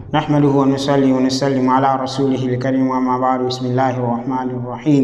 نحمده ونصلي ونسلم على رسوله الكريم وما بعد بسم الله الرحمن الرحيم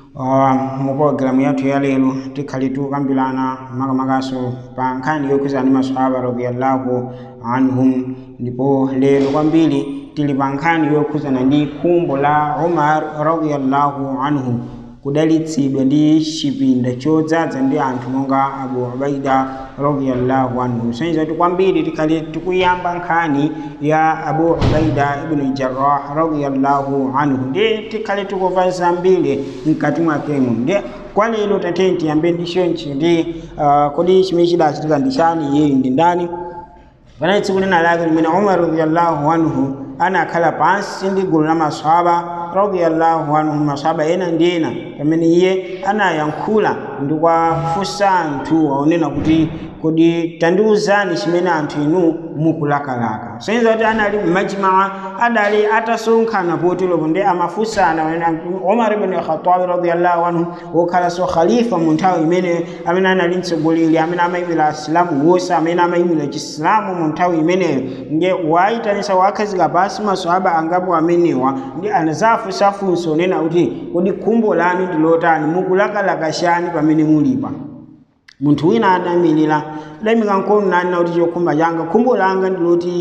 mu programu yathu ya lero tikhali tukambirana makamakaso pa nkhani yokhuza ndi maswahaba radiyallahu anhum ndipo lero kwambiri tili pa nkhani yokhuzana ndi khumbo la umar radiyallahu anhu kudalitsidwa ndi chipinda chodzaza ndi anthu monga abu ubaida radiyallahu anhu sonyeza kuti kwambiri tikhali tikuyamba nkhani ya abu ubaida ibn jarrah radiyallahu anhu ndi tikhali tikumva zambiri mkati mwakemo ndi kwa lero tatene tiyambe ndi chonchi ndi uh, kodi chimene chidachitika ndi chani iyeyu ndi ndani panali tsiku lina lake limene umar radiyallahu anhu anakhala pansi ndi gulu la maswahaba radiyallahu anhu maswahaba ena ndi ena pamene iye anayankhula ndi kuwafunsa anthu aonena kuti kodi tandiwuzani chimene anthu inu mukulakalaka soyenza kuti anali mmajmaa adali atasonkhana poteropo ndi amafunsana umar ibn khatabi radiyallahu anhu wokhalanso khalifa mu nthawi imeneyo amene anali mtsogoleri amene amayimira asilamu wonse amene amayimira chisilamu mu nthawi imeneyo ndiye wayitanisa wakhazika pansi maswahaba angapo amenewa ndi anazafunsafunsa onena kuti kodi khumbo lanu ndi lotani mukulakalaka chani pamene mulipa munthu wina adayimirira adayimika mkono nanena kuti chokhumba changa khumbo langa ndi loti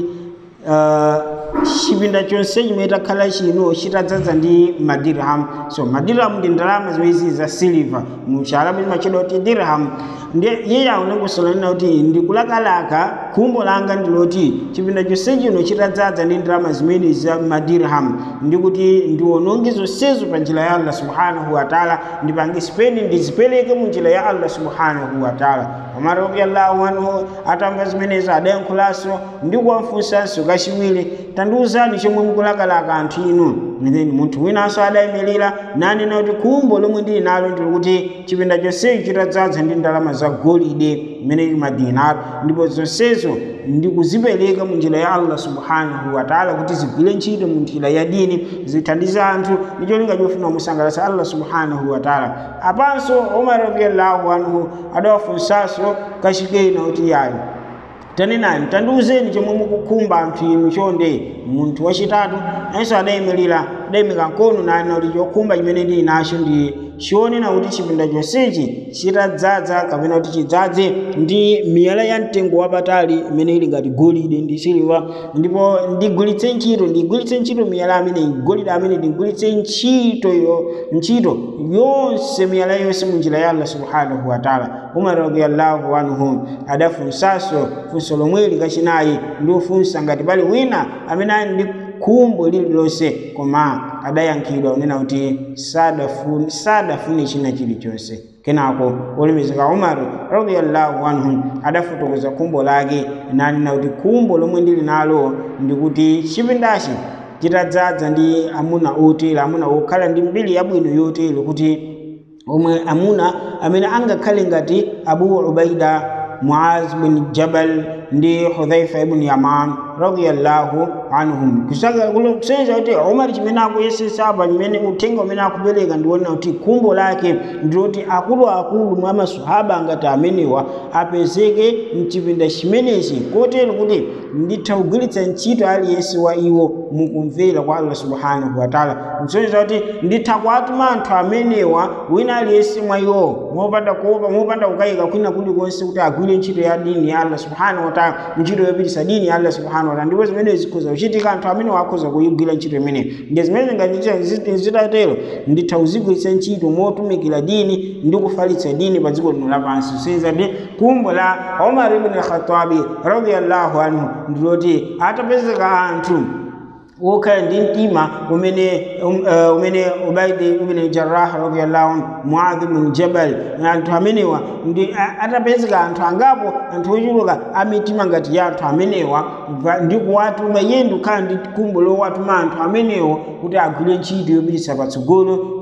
uh, chipinda chonse chimene takhala chino chitadzaza ndi madirham so madirham ndi ndalama zimezi za silver mucharabu chimachedwa kuti dirham ndi iye aunangosolanena kuti ndikulakalaka khumbo langa ndi loti chipinda chonse chino chitadzaza ndi ndalama zimene za madirham ndi kuti ndiwononge zonsezo pa njira ya allah subhanahu wataala ndipange speni ndizipereke mu njira ya allah subhanahu wataala umar radiallahu anhu atamva zimenezo adayankhulanso ndi kuwafunsanso kachiwiri tandiwuzani chomwe mukulakalaka anthu inu then munthu winanso adayimirira nanena kuti khumbo lomwe ndili nalo ndili kuti chipinda chonsechi chitadzaza ndi ndalama za golide imene madinaro ndipo zonsezo ndikuzipereka mu njira ya allah subhanahu wataala kuti zigwire ntchito mu njira ya dini zithandize anthu ndi cholinga chofuna kumusangalatsa allah subhanahu wataala apanso umar radiallahu anhu adawafunsanso kachikena kuti yayi tanenani tandiwuzeni chomwe mukukhumba anthu inu chonde munthu wachitatu nayenso adayimirira adayimika mkono nanena kuti chokhumba chimene ndili nacho ndi chionena kuti chipinda chonsechi chitadzaza kapena kuti chidzaze ndi miyala ya mtengo wapatali imene ili ngati golide ndi siliva ndipo ndigwiritse ntchito ndigwiritse ntchito miyala amene golide amene ndigwiritse ntchito yo ntchito yonse miyala yonse mu njira ya allah subhanahu wataala umar radiallahu anhu adafunsanso funso lomwe likachinayi ndi ufunsa ngati pali wina amene ali ndi khumbo lililonse koma adayankhidwa unena kuti sadafune sadafune china chilichonse kenako olemekezeka umar radiallahu anhu adafotokoza khumbo lake nanena kuti khumbo lomwe ndili nalo ndikuti chipindachi chitadzaza ndi amuna otere amuna okhala ndi mbiri yabwino yotere kuti omwe amuna amene angakhale ngati abu ubaida muaz bin jabal ndi hudhaifa ibn yaman radiyallahu anhum kusaka kusenza kuti umar chimene akuyesesa apa chimene uthenga umene akupereka ndiwona kuti khumbo lake ndiloti akuluakulu mwa maswahaba ngati amenewa apezeke mchipinda chimenechi kotero kuti nditha kugwiritsa ntchito aliyense wa iwo mukumvera kwa allah subhanahu wataala nsonyeza kuti nditha kuwatuma anthu amenewa wina aliyense mwa iwo mopanda kuopa mopanda kukayika kwina kulikonse kuti agwire ntchito ya dini ya allah subhanahu wataala ntchito yopitisa dini ya allah subhanahu wataala ndipo zimene zikhoza kuchitika anthu amene wakhoza kuyigwira ntchito imene ndi zimene ngati zitatero nditha kuzigwiritsa ntchito motumikira dini ndi kufalitsa dini pa dziko lino lapansi senza ndi khumbo la umar ibn khatabi radiyallahu anhu ndiloti atapezeka anthu wokhala ndi mtima umene um, uh, umene ubaidi ibn jarrah radiyallahu anhu muadh ibn jabal anthu amenewa ndi atapezeka anthu angapo anthu ochuluka amitima ngati ya anthu amenewa ndi kuwatuma iye ndikukhala ndi khumbo lowatuma anthu amenewo kuti agwire ntchito yopititsa patsogolo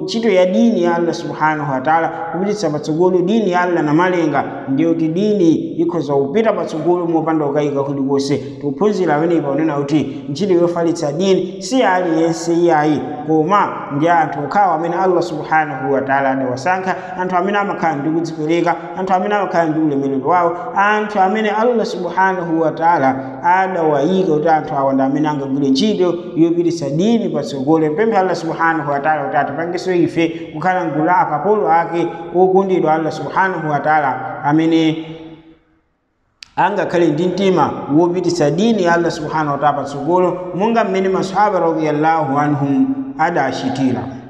ntchito ya dini ya allah subhanahu wataala kupititsa patsogolo dini ya allah na malenga ndiyo kuti dini ikhoza kupita patsogolo mopanda kukayika kulikonse tikuphunzira amenepa unena kuti ntchito yofalitsa dini si aliyense iyayi koma ndi anthu okhawo amene allah subhanahu wataala adawasankha anthu amene amakhala ndi kudzipereka anthu amene amakhala ndi ulemerero wawo anthu amene allah subhanahu wataala adawayika kuti anthu awa ndi amene angagwire ntchito yopititsa dini patsogolo mpemphe allah subhanahu wataala kuti atipangenso ife kukhala mgulu la akapolo ake okondedwa allah subhanahu wataala amene angakhale ndi mtima wopititsa dini ya allah subhanahu wataala patsogolo monga mmene masahaba radiyallahu anhum adachitira